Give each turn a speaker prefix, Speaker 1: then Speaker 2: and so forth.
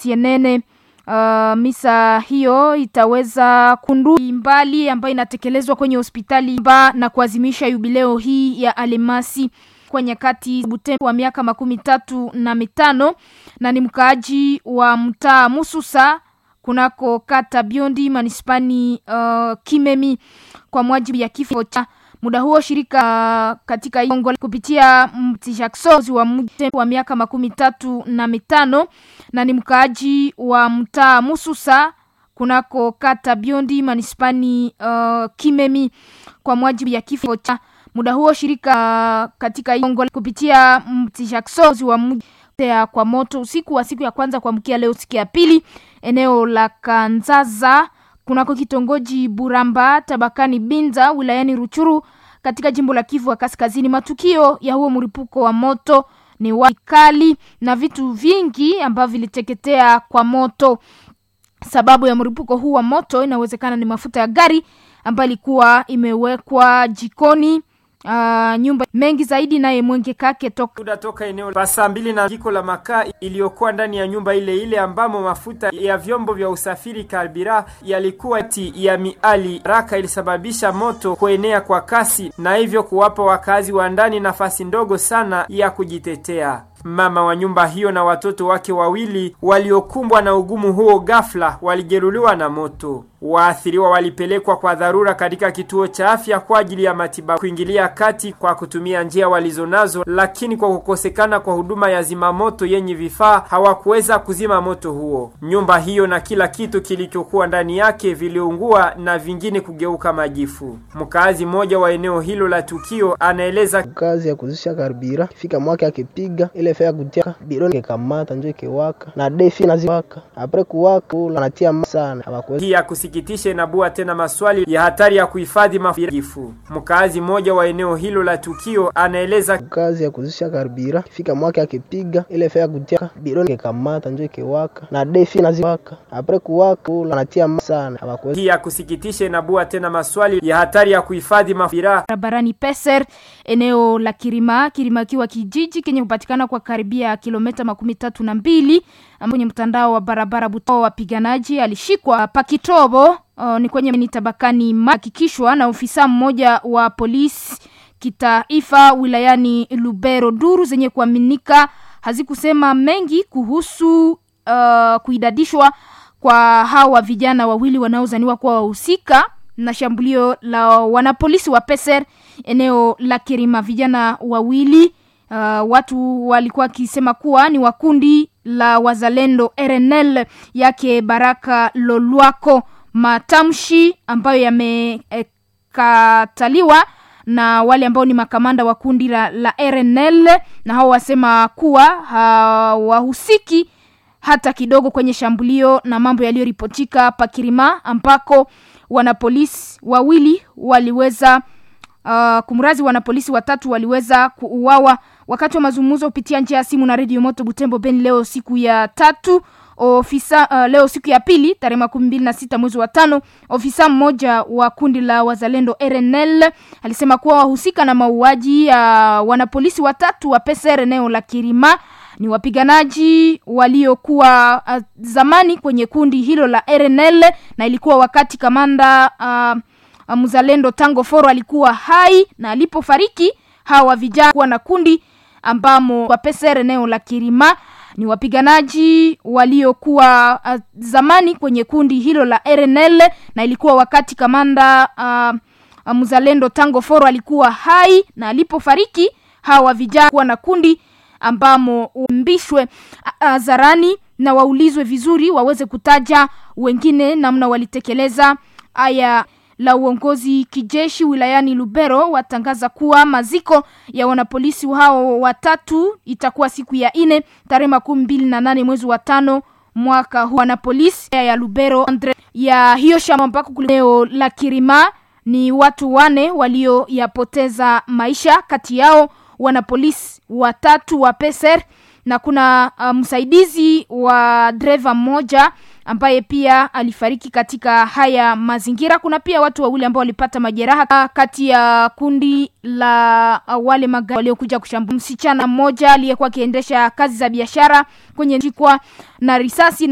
Speaker 1: CNN. Uh, misa hiyo itaweza kundu mbali ambayo inatekelezwa kwenye hospitali mba na kuadhimisha yubileo hii ya Alemasi kwa nyakati Butembo wa miaka makumi tatu na mitano na ni mkaaji wa mtaa Mususa kunako kata Biondi manispani uh, Kimemi kwa mwajibu ya kifo cha muda huo shirika uh, katika Kongo kupitia mtishakozi wa mji wa miaka makumi tatu na mitano na ni mkaaji wa mtaa Mususa kunako kata Biondi manispani uh, Kimemi kwa mwajibu ya kifo cha muda huo shirika uh, katika Kongo kupitia mtishakozi wa mji kwa moto usiku wa siku ya kwanza kuamkia leo siku ya pili eneo la Kanzaza kunako kitongoji Buramba tabakani Binza wilayani Ruchuru katika jimbo la Kivu wa Kaskazini. Matukio ya huo mlipuko wa moto ni wakali na vitu vingi ambavyo viliteketea kwa moto. Sababu ya mlipuko huu wa moto inawezekana ni mafuta ya gari ambayo ilikuwa imewekwa jikoni. Uh, nyumba mengi zaidi naye Mwenge Kake toka
Speaker 2: toka eneo la saa mbili na jiko la makaa iliyokuwa ndani ya nyumba ile ile ambamo mafuta ya vyombo vya usafiri karbira yalikuwa ti ya miali raka ilisababisha moto kuenea kwa kasi na hivyo kuwapa wakazi wa ndani nafasi ndogo sana ya kujitetea. Mama wa nyumba hiyo na watoto wake wawili waliokumbwa na ugumu huo ghafla walijeruhiwa na moto. Waathiriwa walipelekwa kwa dharura katika kituo cha afya kwa ajili ya matibabu, kuingilia kati kwa kutumia njia walizonazo, lakini kwa kukosekana kwa huduma ya zimamoto yenye vifaa hawakuweza kuzima moto huo. Nyumba hiyo na kila kitu kilichokuwa ndani yake viliungua na vingine kugeuka majifu. Mkaazi mmoja wa eneo hilo la tukio anaeleza
Speaker 3: kazi ya kuzisha karbira fika mwake akipiga ile fea kutia bidoni kekamata njo kewaka na defi naziwaka apre kuwaka anatia sana hawakuweza
Speaker 2: hii ya kusikitisha inabua tena maswali ya hatari ya kuhifadhi majifu. Mkaazi mmoja wa eneo hilo la tukio anaeleza
Speaker 3: kazi ya kuzisha karbira fika mwake akipiga ile fea kutia bidoni kekamata njo kewaka na defi naziwaka apre kuwaka anatia sana hawakuweza
Speaker 2: hii ya kusikitisha inabua tena maswali ya hatari ya kuhifadhi mafira
Speaker 1: barabarani Peser eneo la Kirima Kirima kiwa kijiji kenye kupatikana kwa karibia kilomita makumi tatu na mbili kwenye mtandao wa barabara Buto. Wapiganaji alishikwa Pakitobo uh, ni kwenye ni tabakani hakikishwa na ofisa mmoja wa polisi kitaifa wilayani Lubero. Duru zenye kuaminika hazikusema mengi kuhusu uh, kuidadishwa kwa hawa vijana wawili wanaozaniwa kuwa wahusika na shambulio la wanapolisi wa Peser eneo la Kirima. Vijana wawili uh, watu walikuwa wakisema kuwa ni wakundi la wazalendo RNL yake Baraka Lolwako, matamshi ambayo yamekataliwa eh, na wale ambao ni makamanda wa kundi la, la RNL na hao wasema kuwa hawahusiki hata kidogo kwenye shambulio na mambo yaliyoripotika Pakirima ambako wanapolisi wawili waliweza uh, kumrazi wanapolisi watatu waliweza kuuawa wakati wa mazungumzo kupitia njia ya simu na redio moto Butembo Beni leo siku ya tatu ofisa uh, leo siku ya pili tarehe makumi mbili na sita mwezi wa tano ofisa mmoja wa kundi la wazalendo RNL alisema kuwa wahusika na mauaji ya uh, wanapolisi watatu wa PCR eneo la Kirima ni wapiganaji waliokuwa uh, zamani kwenye kundi hilo la RNL na ilikuwa wakati kamanda uh, uh, mzalendo Tango Foro alikuwa hai na alipofariki hawa vijana kuwa na kundi ambamo kwa PCR eneo la Kirima ni wapiganaji waliokuwa uh, zamani kwenye kundi hilo la RNL na ilikuwa wakati kamanda uh, uh, mzalendo Tango Foro alikuwa hai na alipofariki hawa vijana kuwa na kundi ambamo umbishwe hadharani na waulizwe vizuri waweze kutaja wengine namna walitekeleza aya la uongozi kijeshi wilayani Lubero watangaza kuwa maziko ya wanapolisi hao watatu itakuwa siku ya ine tarehe makumi mbili na nane mwezi wa tano mwaka huu. Wanapolisi ya Lubero Andre ya hiyo shamba ambako kuleo la Kirima ni watu wane walioyapoteza maisha, kati yao wanapolisi watatu wa peser na kuna uh, msaidizi wa dreva mmoja ambaye pia alifariki katika haya mazingira. Kuna pia watu wawili ambao walipata majeraha kati ya kundi la uh, wale magari waliokuja kushambulia msichana mmoja aliyekuwa akiendesha kazi za biashara kwenye jikwa na risasi